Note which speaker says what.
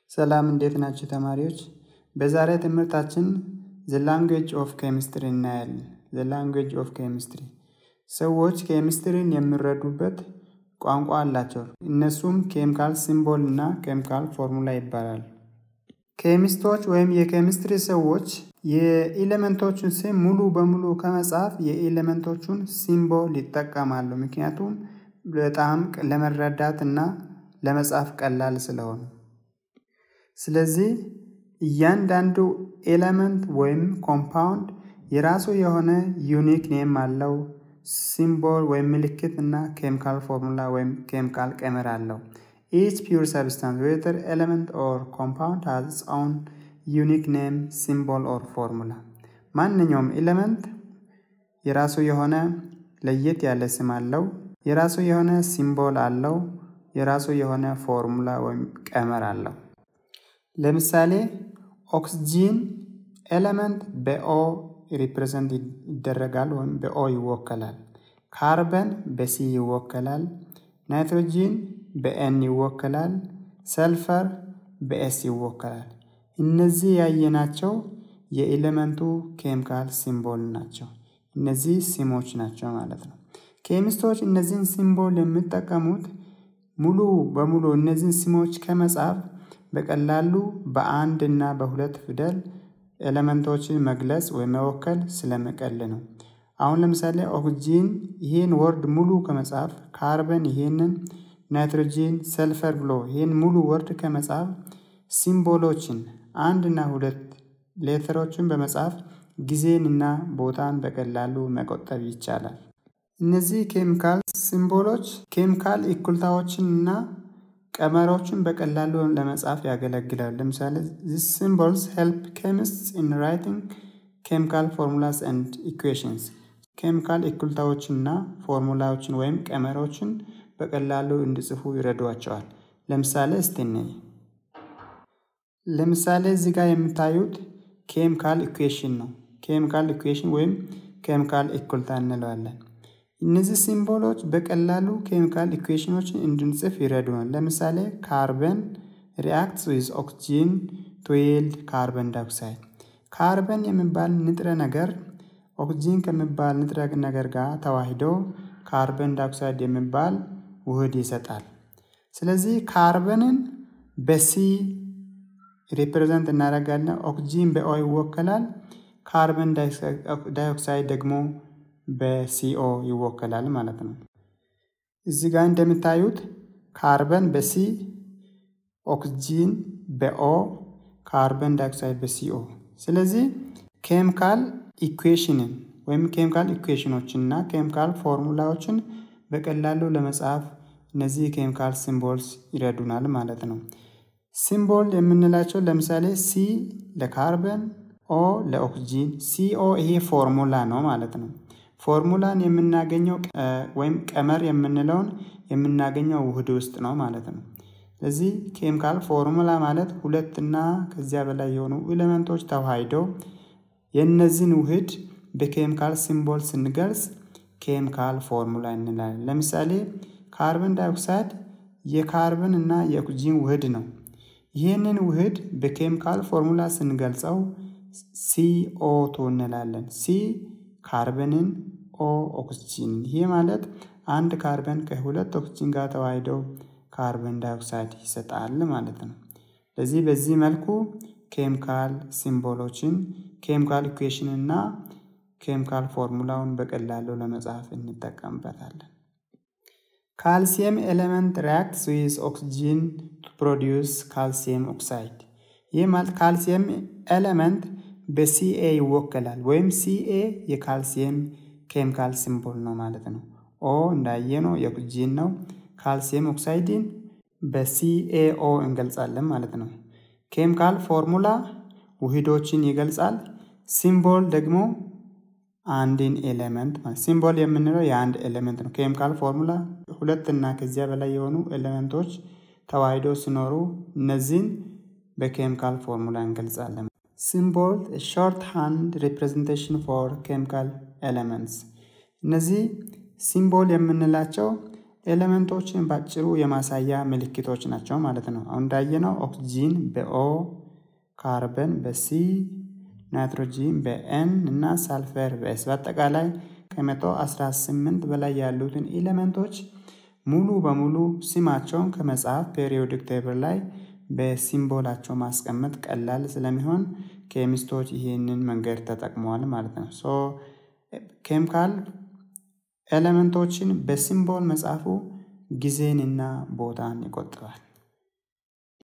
Speaker 1: ሰላም እንዴት ናችሁ ተማሪዎች? በዛሬ ትምህርታችን ዘ ላንጉዌጅ ኦፍ ኬሚስትሪ እናያለን። ዘ ላንጉዌጅ ኦፍ ኬሚስትሪ ሰዎች ኬሚስትሪን የሚረዱበት ቋንቋ አላቸው። እነሱም ኬሚካል ሲምቦል እና ኬሚካል ፎርሙላ ይባላል። ኬሚስቶች ወይም የኬሚስትሪ ሰዎች የኤሌመንቶቹን ስም ሙሉ በሙሉ ከመጻፍ የኤሌመንቶቹን ሲምቦል ይጠቀማሉ። ምክንያቱም በጣም ለመረዳት እና ለመጻፍ ቀላል ስለሆነ። ስለዚህ እያንዳንዱ ኤሌመንት ወይም ኮምፓውንድ የራሱ የሆነ ዩኒክ ኔም አለው። ሲምቦል ወይም ምልክት እና ኬሚካል ፎርሙላ ወይም ኬሚካል ቀመር አለው። ኢች ፒውር ሰብስታንስ ዌዘር ኤሌመንት ኦር ኮምፓውንድ ሃዝ ኢትስ ኦውን ዩኒክ ኔም ሲምቦል ኦር ፎርሙላ። ማንኛውም ኤሌመንት የራሱ የሆነ ለየት ያለ ስም አለው። የራሱ የሆነ ሲምቦል አለው። የራሱ የሆነ ፎርሙላ ወይም ቀመር አለው። ለምሳሌ ኦክስጂን ኤሌመንት በኦ ሪፕሬዘንት ይደረጋል ወይም በኦ ይወከላል። ካርበን በሲ ይወከላል። ናይትሮጂን በኤን ይወከላል። ሰልፈር በኤስ ይወከላል። እነዚህ ያየናቸው የኤሌመንቱ ኬሚካል ሲምቦል ናቸው። እነዚህ ሲሞች ናቸው ማለት ነው። ኬሚስቶች እነዚህን ሲምቦል የሚጠቀሙት ሙሉ በሙሉ እነዚህን ሲሞች ከመጻፍ በቀላሉ በአንድ እና በሁለት ፊደል ኤሌመንቶችን መግለጽ ወይም መወከል ስለመቀል ነው። አሁን ለምሳሌ ኦክጂን ይህን ወርድ ሙሉ ከመጻፍ፣ ካርበን ይህንን፣ ናይትሮጂን፣ ሰልፈር ብሎ ይህን ሙሉ ወርድ ከመጻፍ ሲምቦሎችን አንድ እና ሁለት ሌተሮችን በመጻፍ ጊዜን እና ቦታን በቀላሉ መቆጠብ ይቻላል። እነዚህ ኬሚካል ሲምቦሎች ኬሚካል እኩልታዎችን እና ቀመሮችን በቀላሉ ለመጻፍ ያገለግላሉ። ለምሳሌ ዚስ ሲምቦልስ ሄልፕ ኬሚስትስ ኢን ራይቲንግ ኬሚካል ፎርሙላስ ኤንድ ኢኩዌሽንስ ኬሚካል እኩልታዎችንና ፎርሙላዎችን ወይም ቀመሮችን በቀላሉ እንዲጽፉ ይረዷቸዋል። ለምሳሌ እስቲ እንይ። ለምሳሌ እዚህ ጋር የምታዩት ኬሚካል ኢኩዌሽን ነው። ኬሚካል ኢኩዌሽን ወይም ኬሚካል እኩልታ እንለዋለን። እነዚህ ሲምቦሎች በቀላሉ ኬሚካል ኢኩዌሽኖችን እንድንጽፍ ይረዱናል። ለምሳሌ ካርበን ሪአክትስ ዊዝ ኦክሲጂን ቱ ይልድ ካርበን ዳይኦክሳይድ። ካርበን የሚባል ንጥረ ነገር ኦክሲጂን ከሚባል ንጥረ ነገር ጋር ተዋሂዶ ካርበን ዳይኦክሳይድ የሚባል ውህድ ይሰጣል። ስለዚህ ካርበንን በሲ ሪፕሬዘንት እናደርጋለን። ኦክሲጂን በኦ ይወከላል። ካርበን ዳይኦክሳይድ ደግሞ በሲኦ ይወከላል ማለት ነው። እዚህ ጋር እንደምታዩት ካርበን በሲ ኦክሲጂን በኦ ካርበን ዳይኦክሳይድ በሲኦ። ስለዚህ ኬሚካል ኢኩዌሽንን ወይም ኬሚካል ኢኩዌሽኖችን እና ኬሚካል ፎርሙላዎችን በቀላሉ ለመጻፍ እነዚህ ኬሚካል ሲምቦልስ ይረዱናል ማለት ነው። ሲምቦል የምንላቸው ለምሳሌ ሲ ለካርበን፣ ኦ ለኦክሲጂን፣ ሲኦ ይሄ ፎርሙላ ነው ማለት ነው። ፎርሙላን የምናገኘው ወይም ቀመር የምንለውን የምናገኘው ውህድ ውስጥ ነው ማለት ነው። ስለዚህ ኬሚካል ፎርሙላ ማለት ሁለትና ከዚያ በላይ የሆኑ ኤሌመንቶች ተዋሂደው የእነዚህን ውህድ በኬሚካል ሲምቦል ስንገልጽ ኬሚካል ፎርሙላ እንላለን። ለምሳሌ ካርበን ዳይኦክሳይድ የካርበን እና የኦክሲጂን ውህድ ነው። ይህንን ውህድ በኬሚካል ፎርሙላ ስንገልጸው ሲኦ2 እንላለን። ሲ ካርበንን ኦ ኦክስጂን። ይህ ማለት አንድ ካርበን ከሁለት ኦክስጂን ጋር ተዋሂደው ካርበን ዳይኦክሳይድ ይሰጣል ማለት ነው። ስለዚህ በዚህ መልኩ ኬሚካል ሲምቦሎችን፣ ኬሚካል ኢኩዌሽን እና ኬሚካል ፎርሙላውን በቀላሉ ለመጻፍ እንጠቀምበታለን። ካልሲየም ኤሌመንት ሪያክትስ ዊዝ ኦክስጂን ቱ ፕሮዲውስ ካልሲየም ኦክሳይድ። ይህ ማለት ካልሲየም ኤሌመንት በሲኤ ይወከላል ወይም ሲኤ የካልሲየም ኬሚካል ሲምቦል ነው ማለት ነው። ኦ እንዳየነው የኦክሲጂን ነው። ካልሲየም ኦክሳይድን በሲኤኦ እንገልጻለን ማለት ነው። ኬሚካል ፎርሙላ ውህዶችን ይገልጻል። ሲምቦል ደግሞ አንድን ኤሌመንት ማለት ሲምቦል የምንለው የአንድ ኤሌመንት ነው። ኬሚካል ፎርሙላ ሁለት እና ከዚያ በላይ የሆኑ ኤሌመንቶች ተዋሂዶ ሲኖሩ እነዚህን በኬሚካል ፎርሙላ እንገልጻለን። ሲምቦል ሾርት ሃንድ ሪፕሬዘንቴሽን ፎር ኬሚካል ኤሌመንትስ። እነዚህ ሲምቦል የምንላቸው ኤሌመንቶችን ባጭሩ የማሳያ ምልክቶች ናቸው ማለት ነው። አሁን እንዳየነው ኦክሲጂን በኦ ካርበን በሲ ናይትሮጂን በኤን እና ሳልፈር በኤስ በአጠቃላይ ከመቶ 18 በላይ ያሉትን ኤሌመንቶች ሙሉ በሙሉ ስማቸውን ከመጽሐፍ ፔሪዮዲክ ቴብል ላይ በሲምቦላቸው ማስቀመጥ ቀላል ስለሚሆን ኬሚስቶች ይህንን መንገድ ተጠቅመዋል ማለት ነው። ሶ ኬሚካል ኤሌመንቶችን በሲምቦል መጻፉ ጊዜንና ቦታን ይቆጥባል።